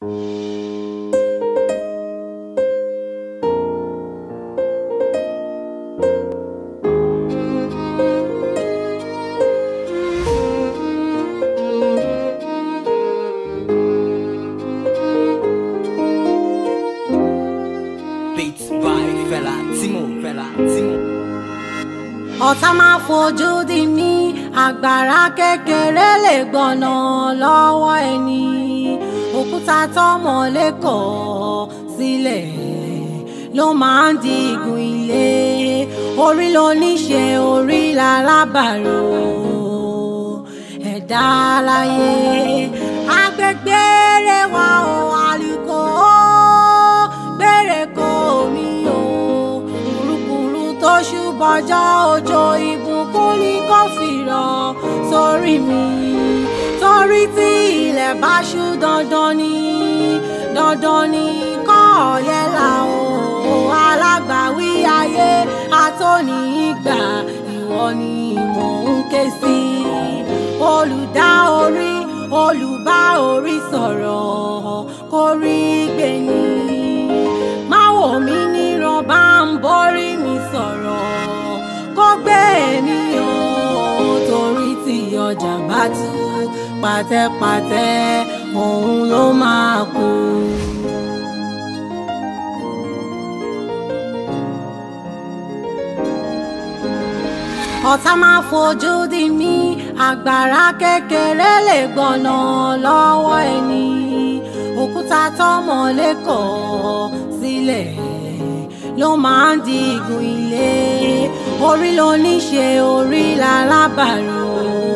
Beats by Fela Timo, Fela Timo. ọ̀tá máa fojú di mí àgbàrá kékeré lè gbọ̀nà lọ́wọ́ ẹni òkúta tọmọ lẹ́kọ̀ọ́ sílẹ̀ ló máa ń di igun ilé orí ló ní ṣe orí lálábàárò ẹ̀dá láyé agbègbè rẹ̀ wá o àlùkò gbére kò mí o kùrukùru tó ṣùbọjọ́ òjò ìbùkún ní kò fìrọ̀ sórí mi torí tí ilẹ̀ bá ṣú dandan ni dandan ni kọ́ ọ̀yẹ́ là o alágbàwí ayé atóní ìgbà ìwọ ni mò ń ké sí olùdá orí olùbá orí sọ̀rọ̀ kórí gbẹ̀ni má wò mí níran bá ń borí mi sọ̀rọ̀ kó gbé mi o torí tí ọjà bá tú pàtẹ́pàtẹ́ òun ló máa kú. ọ̀tá máa fojú di mí àgbàrá kékeré lè gbọ̀nà lọ́wọ́ ẹni òkúta tọmọ lẹ́kọ̀ọ́ sílẹ̀ ló máa ń di igun ilé orí ló ní ṣe orí lálábàárò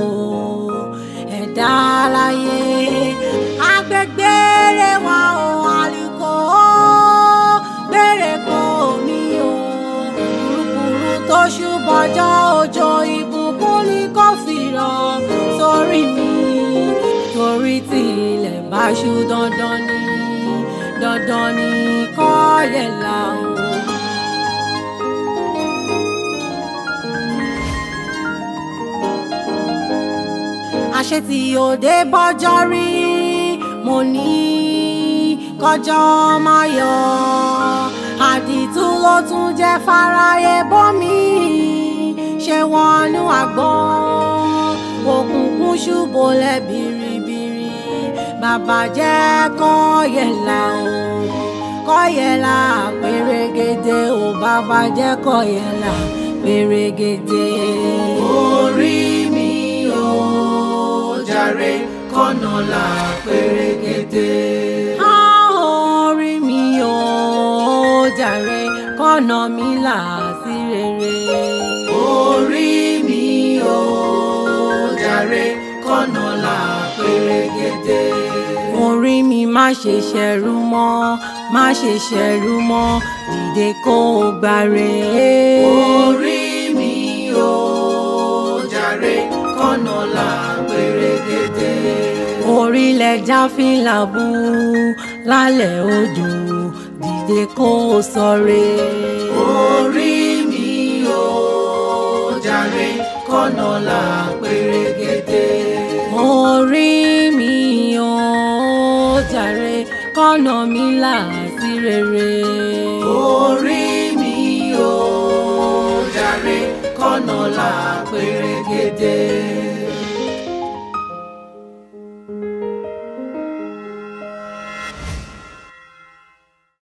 ẹ̀dá láyé agbègbè rẹ̀ wá o àlùkò gbére kò mí o kùrukùru tó ṣùbọjọ́ òjò ìbùkún ní kò fìrọ̀ sórí mi torí tí ilẹ̀ bá ṣú dandan ni dandan ni kọ́ yẹ̀ là o. àṣẹ tí òde bọ́jọ́ rí mo ní kọjọ́ máa yọ àdìtú ló tún jẹ́ fáráyé bọ́mí ṣe wọnú àgbọ̀n òkùnkùn ṣubú lẹ̀ bìrìbìrì bàbá jẹ́ kọ́yẹ̀lá o kọ́yẹ̀lá pèrègèdè o bàbá jẹ́ kọ́yẹ̀lá pèrègèdè. orí mi ò jàre kọ́nà là pérégedé. orí mi ò jàre kọ́nà mi là sí rere. orí mi ò jàre kọ́nà là pérégedé. orí mi má ṣe ṣẹ̀rù mọ́ má ṣe ṣẹ̀rù mọ́ dìde kó o gbàre. orí mi ò jàre kọ́nà là pérégedé. orílẹ̀ jáfínlà bú lálẹ́ odò dìde kó o sọre. orí mi ò jàre kọ́nà là pérégedé. orí mi ò jàre kọ́nà mi là sí rere. orí mi ò jàre kọ́nà là pérégedé.